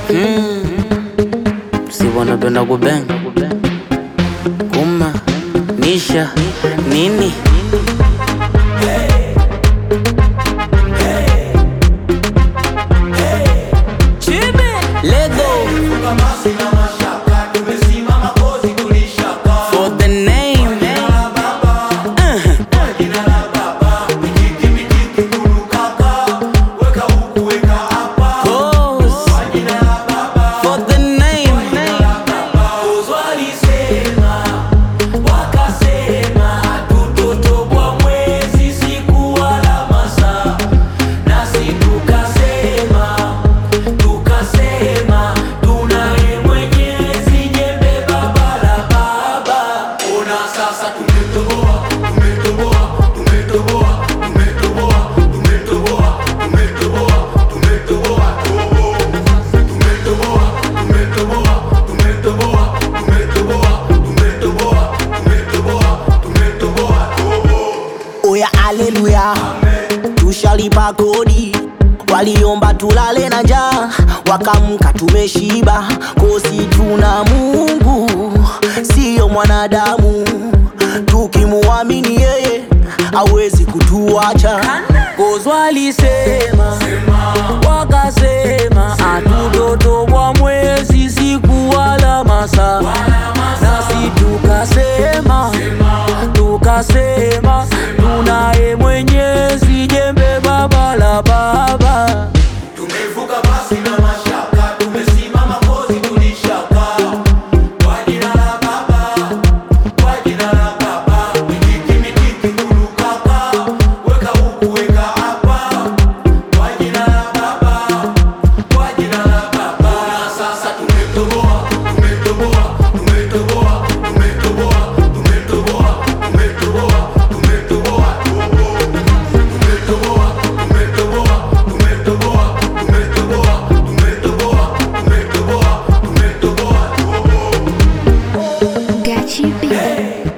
si wanapenda kubenga kuma nisha nini Lego for the name Cause for the name Sasa tumetoboa, tumetoboa, tumetoboa, tumetoboa, tumetoboa, tumetoboa, tumetoboa, toboa. Tumetoboa, tumetoboa, tumetoboa, tumetoboa, tumetoboa, tumetoboa, tumetoboa, toboa. Oya, aleluya, tushalipa kodi. Waliomba tulale na njaa, wakamka tumeshiba. Kosi tuna Mungu, siyo mwanadamu. Tukimuamini yeye, hawezi kutuacha. Kozi walisema, wakasema, hatutotobwa mwezi siku wala masaa, nasi tukasema tukasema tunaye Mwenyezi, jembe baba la baba. Tumevuka basi na mashaka, tumesimama kozi tulishaka. Kwa jina la Baba, kwa jina la Baba, mikiki mikiki kulukaka, weka huku weka hapa. Kwa jina la Baba, kwa jina la Baba. Na sasa tumetoboa, tumetoboa, tumetoboa, tumetoboa, tumetoboa, tumetoboa, tumetoboa, toboa. Tumetoboa, tumetoboa, tumetoboa, tumetoboa, tumetoboa, tumetoboa, tumetoboa, toboa. Gachi B.